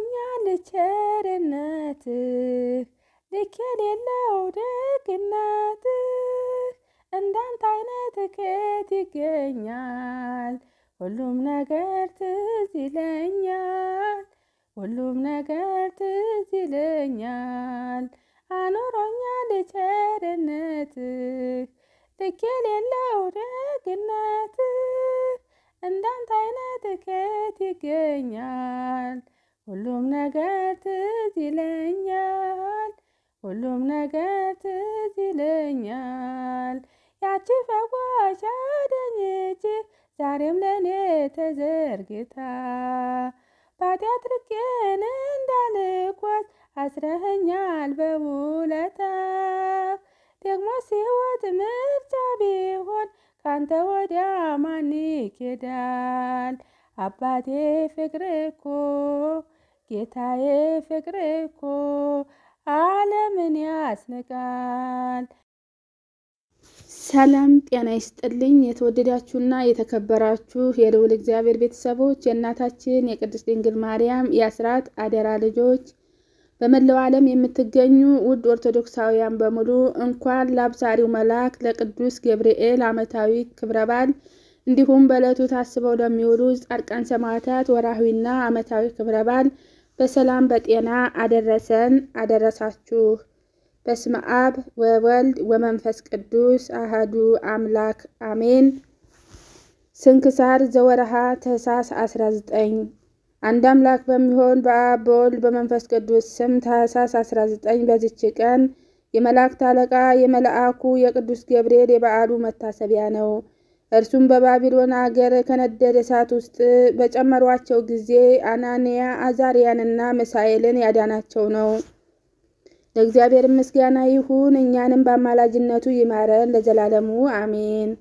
አኖሮኛል ቸርነትህ ልክ የሌለው ደግነትህ እንዳንተ አይነት ከየት ይገኛል? ሁሉም ነገር ትዝ ይለኛል ሁሉም ነገር ትዝ ይለኛል። አኖሮኛል ቸርነትህ ልክ የሌለው ደግነትህ እንዳንተ አይነት ከየት ይገኛል? ሁሉም ነገር ትዝ ይለኛል ሁሉም ነገር ትዝ ይለኛል። ያቺ ፈዋሽ አዳኝ እጅህ ዛሬም ለእኔ ተዘርግታ ባጢአት ርቄን እንዳልጓዝ አስረኸኛል በውለታ ደግሞ ሕይወት ምርጫ ቢሆን ካንተ ወዲያ ማን ይኬዳል? አባቴ ፍቅር እኮ ጌታዬ ፍቅር እኮ ዓለምን ያስንቃል። ሰላም ጤና ይስጥልኝ። የተወደዳችሁና የተከበራችሁ የልዑል እግዚአብሔር ቤተሰቦች የእናታችን የቅድስት ድንግል ማርያም የአስራት አደራ ልጆች በመላው ዓለም የምትገኙ ውድ ኦርቶዶክሳውያን በሙሉ እንኳን ለአብሳሪው መልአክ ለቅዱስ ገብርኤል ዓመታዊ ክብረ በዓል እንዲሁም በዕለቱ ታስበው ለሚውሉ ጻድቃን ሰማዕታት ወርኃዊና ዓመታዊ ክብረ በዓል በሰላም በጤና አደረሰን አደረሳችሁ። በስመ አብ ወወልድ ወመንፈስ ቅዱስ አህዱ አምላክ አሜን። ስንክሳር ዘወርኃ ታኅሣሥ 19 አንድ አምላክ በሚሆን በአብ በወልድ በመንፈስ ቅዱስ ስም ታኅሣሥ 19 በዚች ቀን የመላእክት አለቃ የመልአኩ የቅዱስ ገብርኤል የበዓሉ መታሰቢያ ነው። እርሱም በባቢሎን አገር ከነደደ እሳት ውስጥ በጨመሯቸው ጊዜ አናንያ አዛርያንና ሚሳኤልን ያዳናቸው ነው። ለእግዚአብሔር ምስጋና ይሁን፣ እኛንም በአማላጅነቱ ይማረን ለዘላለሙ አሜን።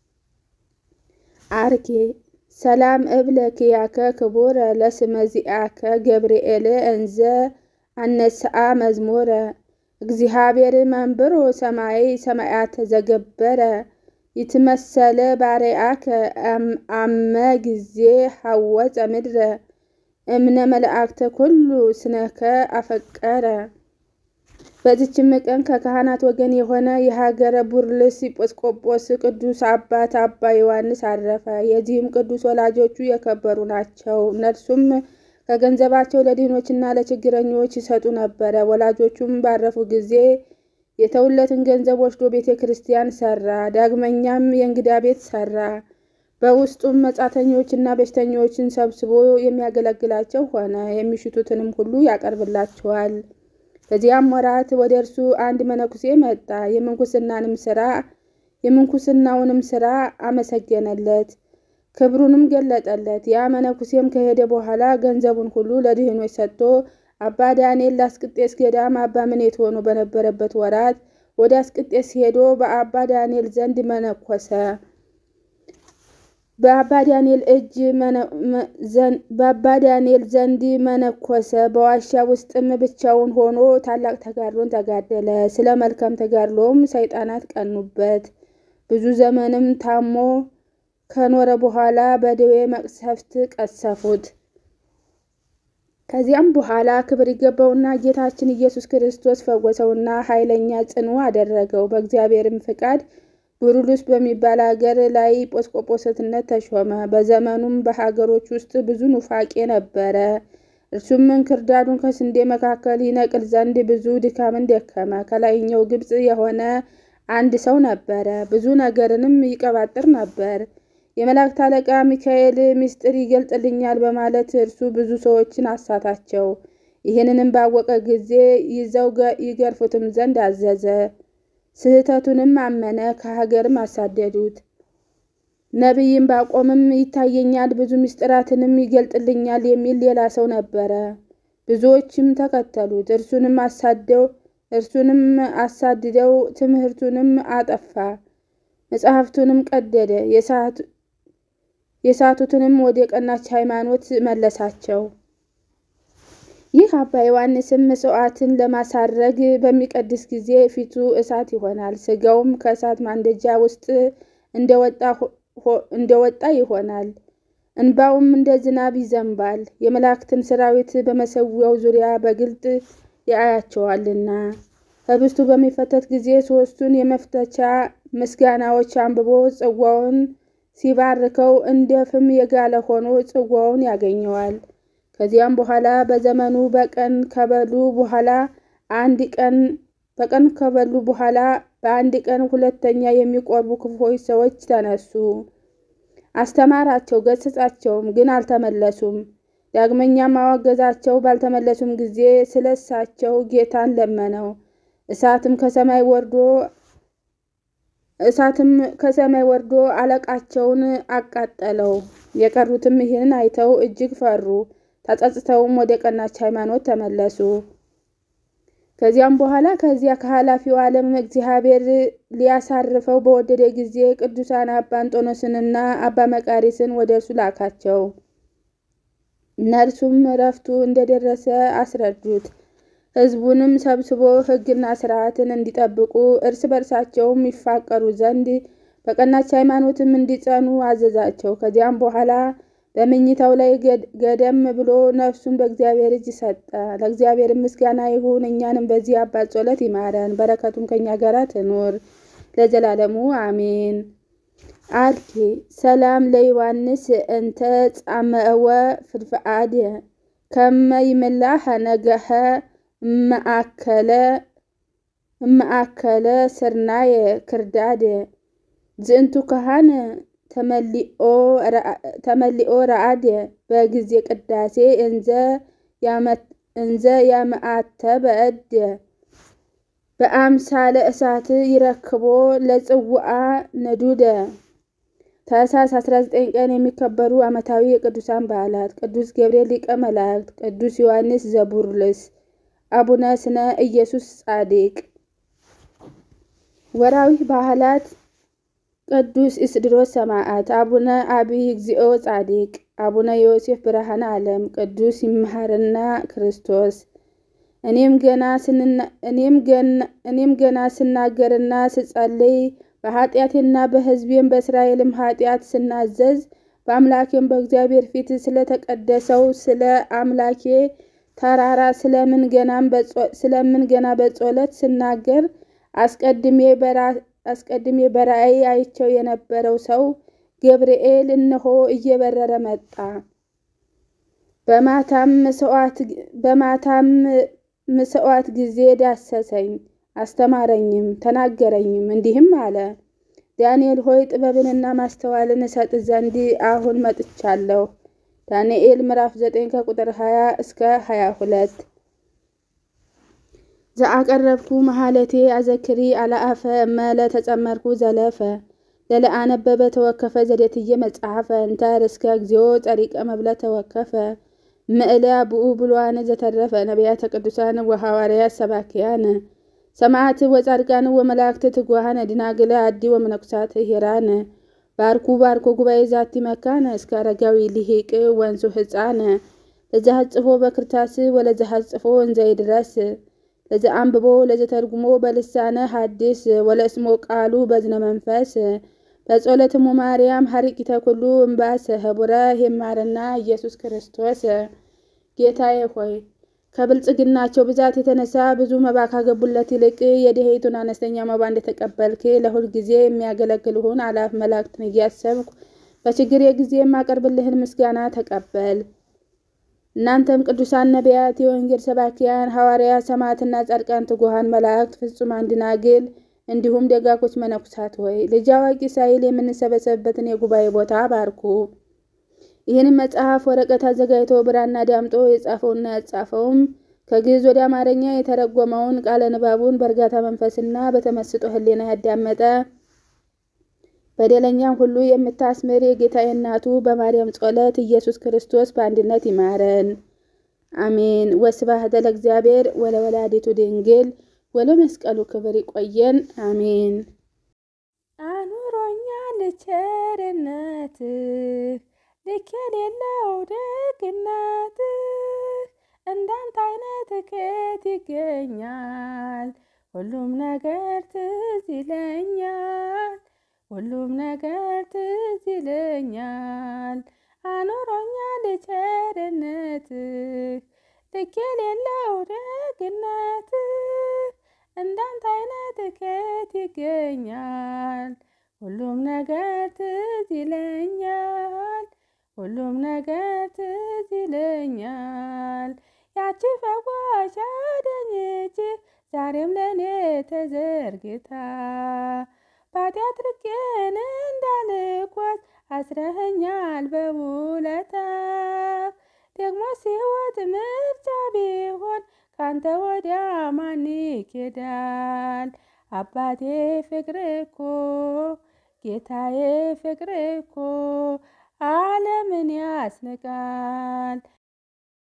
አርኬ ሰላም እብለክያከ ክቡረ ለስመ ዚአከ ገብርኤል እንዘ አነስአ መዝሙረ እግዚአብሔር መንብሮ ሰማይ ሰማያት ዘገበረ ይትመሰለ ባርያከ አመ ጊዜ ሐወፀ ምድረ እምነ መላእክተ ኩሉ ስነከ አፈቀረ። በዚችም ቀን ከካህናት ወገን የሆነ የሀገረ ቡርልስ ኤጲስቆጶስ ቅዱስ አባት አባ ዮሐንስ አረፈ። የዚህም ቅዱስ ወላጆቹ የከበሩ ናቸው። እነርሱም ከገንዘባቸው ለድሆችና ለችግረኞች ይሰጡ ነበረ። ወላጆቹም ባረፉ ጊዜ የተውለትን ገንዘብ ወስዶ ቤተ ክርስቲያን ሰራ። ዳግመኛም የእንግዳ ቤት ሰራ። በውስጡም መጻተኞችና በሽተኞችን ሰብስቦ የሚያገለግላቸው ሆነ። የሚሽቱትንም ሁሉ ያቀርብላቸዋል። በዚያም ወራት ወደ እርሱ አንድ መነኩሴ መጣ። የምንኩስናንም ስራ የምንኩስናውንም ስራ አመሰገነለት፣ ክብሩንም ገለጠለት። ያ መነኩሴም ከሄደ በኋላ ገንዘቡን ሁሉ ለድህኖች ሰጥቶ አባ ዳንኤል ለአስቅጤስ ገዳም አባ ምኔት ሆኖ በነበረበት ወራት ወደ አስቅጤስ ሄዶ በአባ ዳንኤል ዘንድ መነኮሰ። በአባ ዳንኤል እጅ በአባ ዳንኤል ዘንድ መነኮሰ። በዋሻ ውስጥም ብቻውን ሆኖ ታላቅ ተጋድሎን ተጋደለ። ስለ መልካም ተጋድሎም ሰይጣናት ቀኑበት። ብዙ ዘመንም ታሞ ከኖረ በኋላ በደዌ መቅሰፍት ቀሰፉት። ከዚያም በኋላ ክብር ይገባውና ጌታችን ኢየሱስ ክርስቶስ ፈወሰውና ኃይለኛ ጽኑ አደረገው። በእግዚአብሔርም ፍቃድ ቡሩሉስ በሚባል ሀገር ላይ ኤጲስቆጶስነት ተሾመ። በዘመኑም በሀገሮች ውስጥ ብዙ ኑፋቄ ነበረ። እርሱም እንክርዳዱን ከስንዴ መካከል ይነቅል ዘንድ ብዙ ድካምን ደከመ። ከላይኛው ግብፅ የሆነ አንድ ሰው ነበረ። ብዙ ነገርንም ይቀባጥር ነበር። የመላእክት አለቃ ሚካኤል ምስጢር ይገልጥልኛል በማለት እርሱ ብዙ ሰዎችን አሳታቸው። ይህንንም ባወቀ ጊዜ ይዘው ይገርፉትም ዘንድ አዘዘ። ስህተቱንም አመነ። ከሀገርም አሳደዱት። ነቢይም ባቆምም ይታየኛል፣ ብዙ ምስጢራትንም ይገልጥልኛል የሚል ሌላ ሰው ነበረ። ብዙዎችም ተከተሉት። እርሱንም አሳደው እርሱንም አሳድደው ትምህርቱንም አጠፋ፣ መጽሐፍቱንም ቀደደ። የሳቱትንም ወደ ቀናች ሃይማኖት መለሳቸው። ይህ አባ ዮሐንስም መስዋዕትን ለማሳረግ በሚቀድስ ጊዜ ፊቱ እሳት ይሆናል፣ ስጋውም ከእሳት ማንደጃ ውስጥ እንደወጣ ይሆናል። እንባውም እንደ ዝናብ ይዘንባል። የመላእክትን ሰራዊት በመሰዊያው ዙሪያ በግልጥ ያያቸዋልና። ህብስቱ በሚፈተት ጊዜ ሦስቱን የመፍተቻ ምስጋናዎች አንብቦ ጽዋውን ሲባርከው እንደ ፍም የጋለ ሆኖ ጽዋውን ያገኘዋል። ከዚያም በኋላ በዘመኑ በቀን ከበሉ በኋላ አንድ ቀን በቀን ከበሉ በኋላ በአንድ ቀን ሁለተኛ የሚቆርቡ ክፉዎች ሰዎች ተነሱ። አስተማራቸው፣ ገሰጻቸውም፣ ግን አልተመለሱም። ዳግመኛም አወገዛቸው። ባልተመለሱም ጊዜ ስለ እሳቸው ጌታን ለመነው። እሳትም ከሰማይ ወርዶ እሳትም ከሰማይ ወርዶ አለቃቸውን አቃጠለው። የቀሩትም ይህን አይተው እጅግ ፈሩ። ተጸጽተውም ወደ ቀናች ሃይማኖት ተመለሱ። ከዚያም በኋላ ከዚያ ከኃላፊው ዓለም እግዚአብሔር ሊያሳርፈው በወደደ ጊዜ ቅዱሳን አባ አንጦኖስንና አባ መቃሪስን ወደ እርሱ ላካቸው። እነርሱም እረፍቱ እንደደረሰ አስረዱት። ሕዝቡንም ሰብስቦ ሕግና ሥርዓትን እንዲጠብቁ እርስ በርሳቸውም ይፋቀሩ ዘንድ በቀናች ሃይማኖትም እንዲጸኑ አዘዛቸው። ከዚያም በኋላ በመኝታው ላይ ገደም ብሎ ነፍሱን በእግዚአብሔር እጅ ሰጠ። ለእግዚአብሔር ምስጋና ይሁን፣ እኛንም በዚህ አባት ጸሎት ይማረን፣ በረከቱም ከእኛ ጋር ትኑር ለዘላለሙ አሜን። አርኪ ሰላም ለዮሐንስ እንተ ጻመወ ፍድፍአድ ከመ ይምላህ ነገኸ እማእከለ ስርናየ ክርዳድ ዝእንቱ ካህን ተመሊኦ ረአድ በጊዜ ቅዳሴ እንዘ ያመአተበ እድ በአምሳለ እሳት ይረክቦ ለጽውአ ነዱደ። ታኅሳስ 19 ቀን የሚከበሩ ዓመታዊ የቅዱሳን በዓላት፦ ቅዱስ ገብርኤል ሊቀ መላእክት፣ ቅዱስ ዮሐንስ ዘቡርልስ፣ አቡነ ስነ ኢየሱስ ጻድቅ። ወርኃዊ በዓላት ቅዱስ ኢስድሮስ ሰማዕት፣ አቡነ አብይ እግዚኦ ጻድቅ፣ አቡነ ዮሴፍ ብርሃነ ዓለም፣ ቅዱስ ይምሃርና ክርስቶስ። እኔም ገና ስናገርና ስጸልይ በኃጢአቴና በሕዝቤም በእስራኤልም ኃጢአት ስናዘዝ በአምላኬም በእግዚአብሔር ፊት ስለተቀደሰው ስለ አምላኬ ተራራ ስለምን ገና በጸሎት ስናገር አስቀድሜ በራእይ አይቸው የነበረው ሰው ገብርኤል እነሆ እየበረረ መጣ። በማታም ምጽዋት ጊዜ ዳሰሰኝ፣ አስተማረኝም፣ ተናገረኝም እንዲህም አለ። ዳንኤል ሆይ ጥበብንና ማስተዋልን እሰጥ ዘንድ አሁን መጥቻለሁ። ዳንኤል ምዕራፍ 9 ከቁጥር 20 እስከ 22 ዘአቀረብኩ መሃለቴ አዘክሪ አለአፈ እመለ ተጸመርኩ ዘለፈ ለለአነበበ ተወከፈ ዘዴትየ መጽሐፈ እንተ ርእስከ እግዚኦ ጸሪቀ መብለ ተወከፈ ምእለ ብኡ ብሉዓን ዘተረፈ ነቢያተ ቅዱሳን ወሐዋርያት ሰባክያን ሰማዕት ወጻድቃን ወመላእክት ትጉሃን ድናግለ አዲ ወመነኩሳት ሂራን ባርኩ ባርኮ ጉባኤ ዛቲ መካነ እስከ አረጋዊ ሊሂቅ ወንሱ ህፃን ለዘሐጽፎ በክርታስ ወለዘሐጽፎ እንዘ ይድረስ ለዘአንብቦ ለዘተርጉሞ በልሳነ ሐዲስ ወለእስሞ ቃሉ በዝነ መንፈስ በጸሎትሙ ማርያም ሀሪቂተ ኩሉ እምባስ ህቡረ ይማረና ኢየሱስ ክርስቶስ። ጌታዬ ሆይ ከብልጽግናቸው ብዛት የተነሳ ብዙ መባ ካገቡለት ይልቅ የድሄቱን አነስተኛ መባ እንደተቀበልክ ለሁል ጊዜ የሚያገለግልሁን አላፍ መላእክትን እያሰብኩ በችግሬ ጊዜ የማቀርብልህን ምስጋና ተቀበል። እናንተም ቅዱሳን ነቢያት፣ የወንጌል ሰባኪያን ሐዋርያት፣ ሰማዕትና ጻድቃን፣ ትጉሃን መላእክት፣ ፍጹማን ደናግል እንዲሁም ደጋጎች መነኩሳት ሆይ ልጅ አዋቂ ሳይል የምንሰበሰብበትን የጉባኤ ቦታ ባርኩ። ይህንም መጽሐፍ ወረቀት አዘጋጅቶ ብራና ዳምጦ የጻፈውና ያጻፈውም ከግዕዝ ወደ አማርኛ የተረጎመውን ቃለ ንባቡን በእርጋታ መንፈስና በተመስጦ ሕሊና ያዳመጠ በደለኛም ሁሉ የምታስምር የጌታዬ እናቱ በማርያም ጸሎት ኢየሱስ ክርስቶስ በአንድነት ይማረን፣ አሜን። ወስብሐት ለእግዚአብሔር ወለወላዲቱ ድንግል ወለመስቀሉ ክብር። ይቆየን፣ አሜን። አኑሮኛል ቸርነትህ ልክ የሌለው ደግነትህ እንዳንተ አይነት ከየት ይገኛል? ሁሉም ነገር ትዝ ይለኛል ሁሉም ነገር ትዝ ይለኛል። አኖሮኛል ቸርነትህ ልክ የሌለው ደግነትህ እንዳንተ አይነት ከየት ይገኛል? ሁሉም ነገር ትዝ ይለኛል ሁሉም ነገር ትዝ ይለኛል። ያቺ ፈዋሽ አዳኝ እጅህ ዛሬም ለእኔ ተዘርግታ ባጢአት ርቄን እንዳልጓዝ አስረኸኛል በውለታ ደግሞ ሕይወት ምርጫ ቢሆን ካንተ ወዲያ ማን ይኬዳል? አባቴ ፍቅር እኮ ጌታዬ ፍቅር እኮ ዓለምን ያስንቃል።